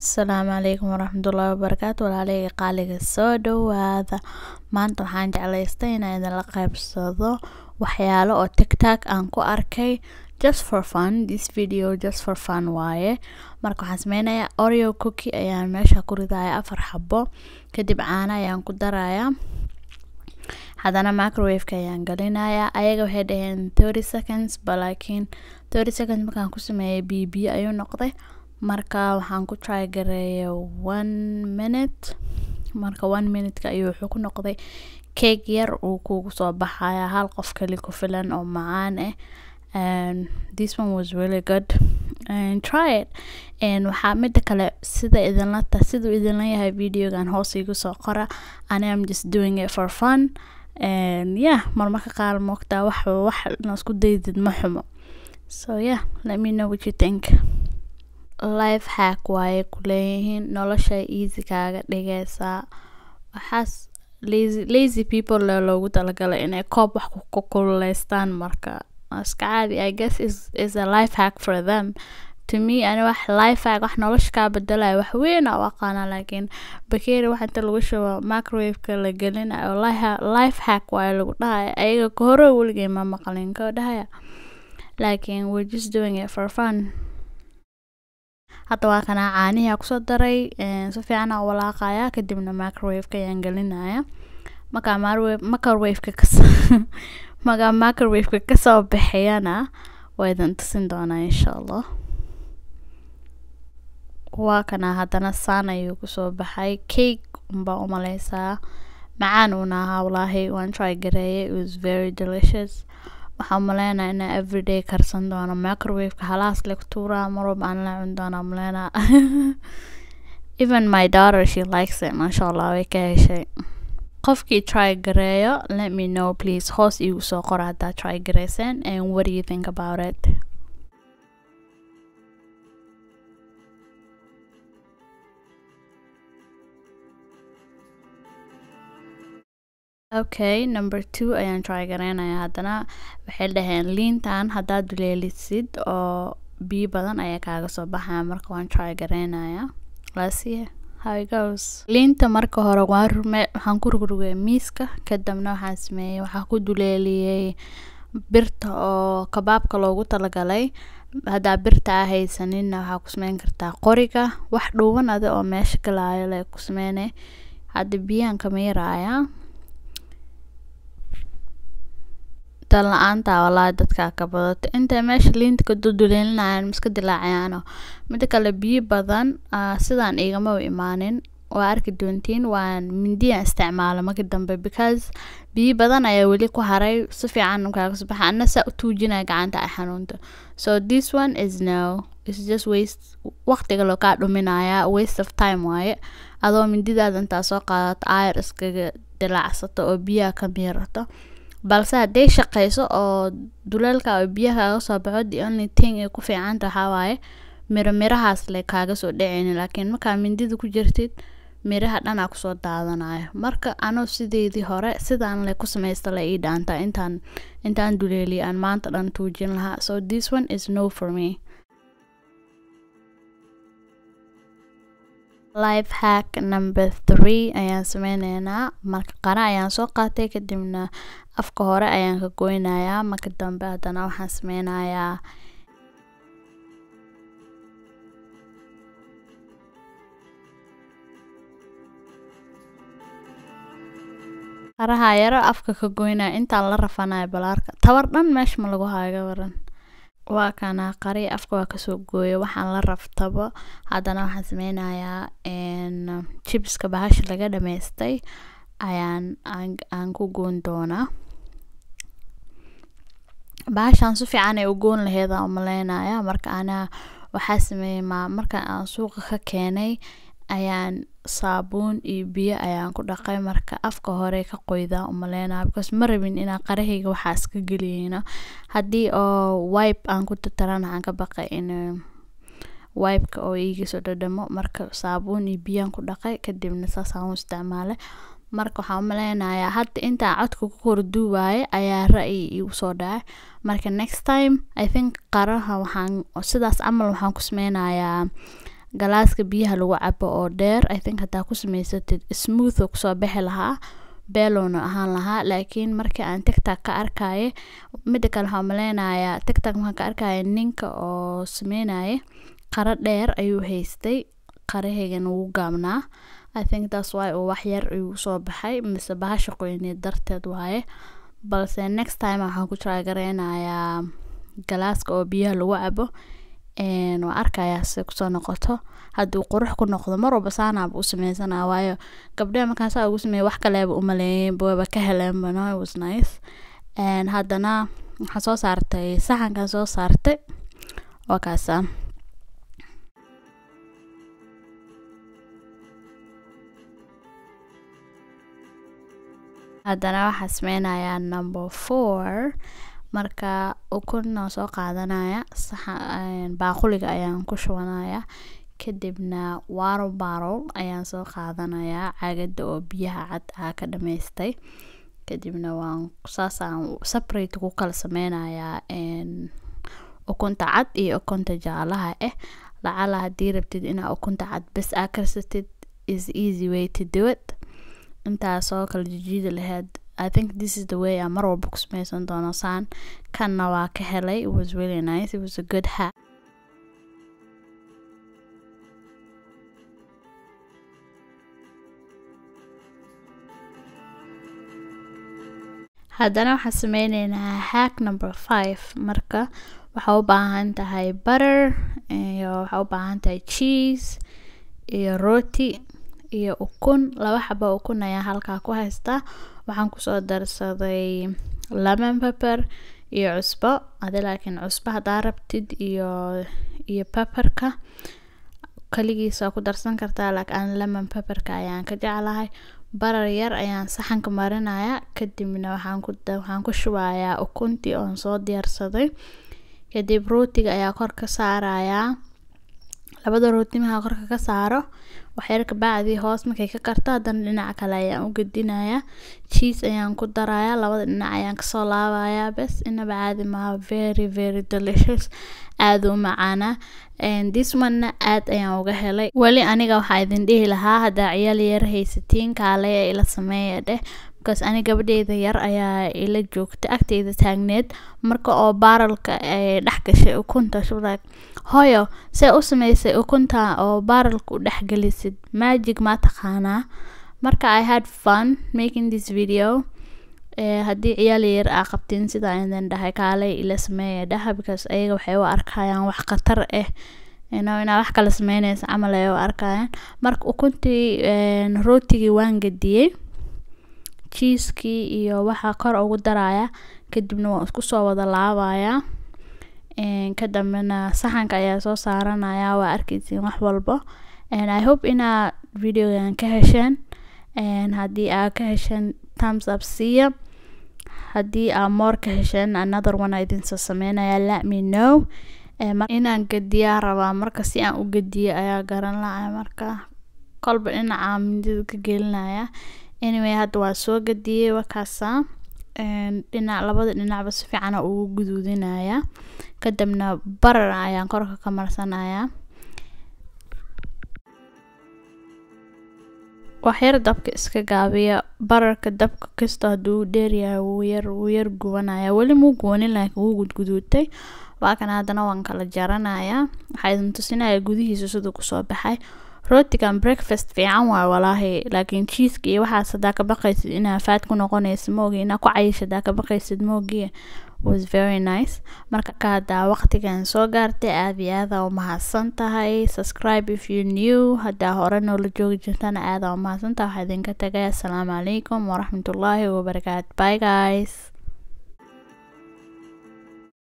asalaamu calaykum waraxmatullaahi wabarakaatu walaaleyga qaaliga soo dhowaada maanta waxaan jeclaystay inaan idinla qaybsado waxyaalo oo tiktok aan ku arkay just for fun this video just for fun waaye marka waxaan sameynayaa oreo cookie ayaan meesha ku ridaya afar xabo kadib caano ayaan ku darayaa haddana microwaveka ayaan gelinayaa ayaga waxay dhaheen thirty seconds ba laakiin thirty seconds markaan ku sameeyay biyo biyo ayuu noqday marka waxaan ku try gareeya one minute marka one minuteka ayuu wuxuu ku noqday cake yar uu kugu soo baxaya hal qof kali ku filan oo macaan ah and this one was really good and try it and waxaa mida kale sida idinla ta siduu idinla yahay videogan hoos igu soo qora ani am just doing it for fun and yeah marmarka qaar moogtaa wax wax na isku daydid ma xumo so yeah let me know what you think life hack waaye kuleeyihiin nolosha easy kaaga dhigaysaa waxaas lazy lazy people le loogu talagalay inay koob wax ku kululeystaan marka iska caadi i guess is is a life hack for them to me ani wax life hack wax nolosha kaa bedelaya wax weyn u aqaana laakiin bakeeri wax inta lagu shubo microwaveka la gelinayo life hack waaye lagu dhahaya ayaga ka hore weligay ma maqlin ka dhahaya laakiin we're just doing it for fun hadda waa kanaa caanihi kusoo daray si fiican aa walaaqaya kadibna microwaveka ayaan gelinaya markaa microwaveka kas markaa microwaveka kasoo bixiyana waa idin tusin doonaa insha allah waa kanaa haddana saan ayuu kusoo baxay cake unbaa umaleysaa macaan uuna ahaa walaahi waan try gareeyay it was very delicious waxaa umaleynaa inaa everyday karsan doono microwaveka halaas leg tuuraa marwalba aan la cun doonaa umaleynaa even my daughter she likes it maasha allah way ka heshay qofkii try gareeyo let me know please hoos iigu soo qora haddaa try gareyseen and what do you think about it okay number two ayaan try gareynaya haddana waxay dhaheen liintan haddaad duleelisid oo biyo badan ayaa kaaga soo baxaya marka waan try gareynaya lasi how it goes liinta marka hore waan rume waxaan ku rugrugay miiska kadibna waxaan sameeyey waxaa ku duleeliyey birta oo kabaabka loogu talagalay haddaa birta aa haysaninna waxaa ku sameyn kartaa qoriga wax dhuuban adi oo meesha galaayo le ku sameyne hadda biyaan kamiiraaya tan la-aanta walaahi dadkaa ka badato intay meesha liinta ka duduleelinayan miska dilaacayaano mida kale biyo badan sidaan igama imaanin waa arki doontiin waan mindiyaan isticmaala marka dambe because biyo badan ayaa weli ku haray si fiican kaaga soo baxa ana saa u tuujinaya gacanta ay xanuunta so this one is no is just waste waqtiga loo kaa dhuminaya waste of time waaye adoo mindidaada intaa soo qaadato ayar iskaga dilaacsato oo biyaha ka miirato balse hadday shaqeyso oo duleelka oo biyaha kaaga soo baxo the only thing ay ku fiicanta waxaa waaye miro mirahaas le kaaga soo dhaceyni laakiin markaa mindida ku jirtid miraha dhanaa kusoo daadanayo marka anoo sideedii hore sidaan le ku sameysta la ii dhaantaa intaan intaan duleeliya aan maanta dhan tuujin lahaa so this one is no for me life hack number three ayaan sameyneynaa marka qara ayaan soo qaatay kadibna afka hore ayaan ka goynayaa marka dambe haddana waxaan sameynayaa qaraha yaro afka ka goynaya intaan la rafanayo balaarka tabar dhan meesha ma lagu haaga waran waa kana qari afka waa kasoo gooya waxaan la raftabo haddana waxaan sameynayaa jibska bahasha laga dhameystay ayaan aan ku goon doonaa bahashaan si fiican ay u goon laheedaan umaleynaya marka anaa waxaa sameeyey ma marka aan suuqa ka keenay ayaan saabuun iyo biyo ayaan ku dhaqay marka afka hore ka qoydaa umaleynaya because ma rabin inaa qarahayga waxaa iska geliyeyno haddii oo wipe aan ku tatarana aan ka baqay in wipeka oo iiga soo dhadhamo marka saabuun iyo biyaan ku dhaqay kadibna saasaan u isticmaalay marka waxaan umaleynayaa hadda intaa codka ku korduubaye ayaa ra-yi igu soo dhacay marka next time i think qaraha waxaan sidaas camal waxaan ku sameynayaa galaaska biyaha lagu cabo oo dheer i think haddaa ku samaysatid smooth oo kusoo bixi lahaa beelowna ahaan lahaa laakiin markii aan tictak ka arkaya mida kale waxaa maleynayaa tictak markaan ka arkaya ninka oo sameynaya qaro dheer ayuu haystay qarahaygana wuu gaabnaa i think that's why uu wax yar igu soo baxay mise bahasha qoyneed darteed waaye balse next time waxaan ku trygareynayaa galaaska oo biyaha lagu cabo waa arkayaa si kusoo noqoto haddii qurux ku noqdo mar walba saanaaba u sameysana waayo gabdheha markaan saa ugu sameeyay wax kaleeba umaleeyeen waba ka heleenba no it was nice haddana waxaan soo saartay saxankan soo saartay waa kaasa haddana waxaa sameynayaa number four marka ukuna soo qaadanaya baaquliga ayaan ku shubanaya kadibna waro barol ayaan soo qaadanayaa caagada oo biyaha cad aa ka dhamaystay kadibna waan saasaan separate ku kala sameynayaa ukunta cad iyo ukunta jaalaha ah lacala haddii rabtid inaa ukunta cad bes aa karsatid is easy way to do it intaasoo kala jijiidi laheyd I think this is the way aan mar walba ku sameysan doono saan kanna waa ka helay it was really nice it was a good hack haddana waxaan sameyneynaa hack number five marka waxaa u baahan tahay butter iyo waxaa u baahan tahay cheese iyo roti iyo ukun laba xaba ukun ayaa halkaa ku haystaa waxaan kusoo darsaday lemon pepper iyo cusbo adi laakiin cusbo haddaa rabtid iyo iyo pepperka kaligiisa ku darsan kartaa laakiin lemon pepperka ayaan ka jeclahay barar yar ayaan saxanka marinaya kadibna waxaan ku waxaan ku shubayaa ukuntii oon soo diyaarsaday kadib rootiga ayaa kor ka saarayaa labada rooti markaa korka ka saaro waxyar kabacdii hoos markay ka karto haddana dhinaca kale ayaan u gedinayaa cheese ayaan ku darayaa labada dhinac ayaan kasoo laabayaa bes inaba caadi maha very very delicious aada u macaana this one aad ayaan uga helay weli aniga waxaa idin dhihi lahaa haddaa ciyaal yar haysatiin kaale ila sameeya dheh because ani gabadheyda yar ayaa ila joogta agteyda taagneed marka oo baaralka ay dhex gashay ukunta shublag hooyo see u sameysay ukunta oo baaralka u dhexgelisid magic ma taqaanaa marka i had fun making this video haddii ciyaal yar aa qabtiin sida idin dhahay kaalay ila sameeya dhaha because ayaga waxay u arkayaan wax khatar ah ino inaa wax kala sameyneysa camal ay u arkayaan marka ukuntii rootigii waan gediyey cheeskii iyo waxaa kor ugu daraya kadibna waan isku soo wada laabayaa kadambena saxanka ayaa soo saaranaya waa arkeysiin wax walbo i hope inaa videogan ka hesheen haddii aa ka hesheen times up siiya haddii aa moor ka hesheen another one idinsoo sameynaya let me know inaan gediyaa rabaa marka si aan u gediyo ayaa garan lahay marka kolba dhinaca mindida ka gelinaya anyway hadda waa soo gediyey wakaasa dhinac labada dhinacba si fiicana ugu guduudinaya kadibna barar ayaan korka ka marsanaya waxyar dabka iska gaabiya bararka dabka kasta hadduu dheeryahay wuu yar wuu yar gubanaya weli muu gubanin laakiin wuu gudguduutay waa kan haddana waan kala jaranaya waxaa idin tusinaya gudihiisa siduu kusoo baxay rootigan breakfast fiican waay walaahi laakiin cheeska iyo waxaas haddaa ka baqaysid inaa faad ku noqonaysa moogi inaa ku cayish haddaa ka baqaysid moogi was very nice marka ka haddaa waqtigan soo gaartay aada iyo aada u mahadsan tahay subscribe if you new haddaa hore noola joogi jirtana aada u mahadsan tahay waxaa idinka tagay assalaamu calaykum waraxmatullaahi wabarakaatu bye guys